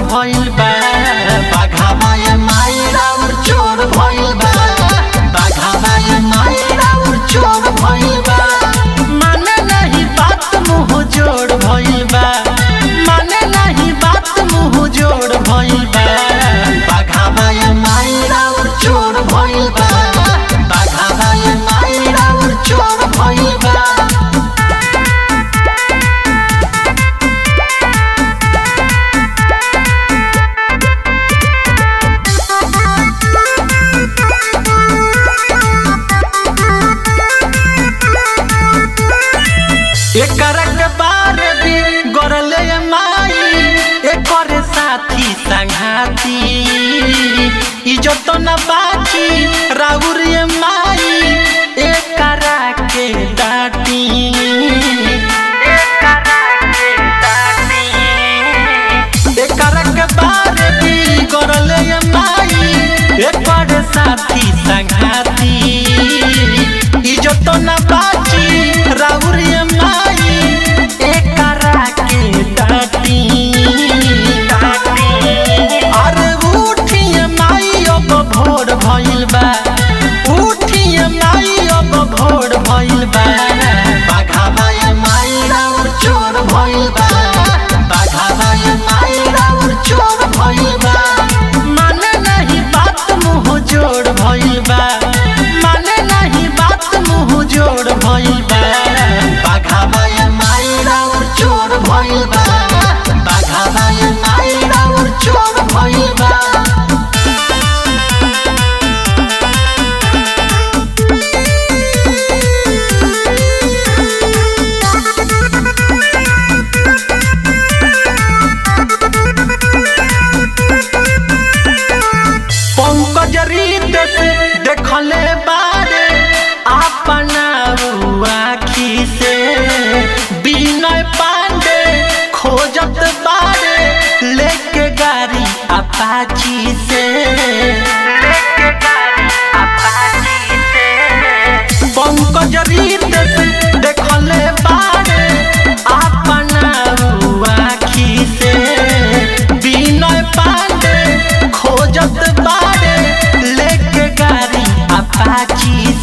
भइल बा बाघावा ये माई राउर चोर भइल बा बाघावा ये माई राउर चोर भइल बा माने नहीं बात मुंह जोड़ भइल बा माने नहीं बात मुंह जोड़ भइल बा बाघावा ये माई राउर चोर भइल बा बाघावा ये माई राउर चोर भइल बा एकर के बारे भी गरले माई एकर साथी संघाती इज्जत न बाची राउर ये माई एकरा के डाटी एकरा के डाटी एकर के बारे भी गरले माई एकर साथी संघाती इज्जत न बाची राउर ये माई एकरा के डाटी अरे उठिए माई अब भोर भइल बा उठिए माई अब भोर भइल बा बाघावा ये माई राउर चोर भइल बा बाघावा ये माई राउर चोर भइल बा माने नहीं बात मुंह जोड़ भइल बा माने नहीं बात मुंह जोड़ भइल बा बाघावा ये माई राउर चोर भइल बा बाघावा ये माई राउर चोर भइल बा पंकज रीत से देखले बारे अपना आखी से विनय पांडे खोजत बारे लेके गाड़ी अपाची से लेके गाड़ी अपाची से पंकज रीत से देखले बारे अपना आखी से विनय पांडे खोजत बारे लेके गाड़ी अपाची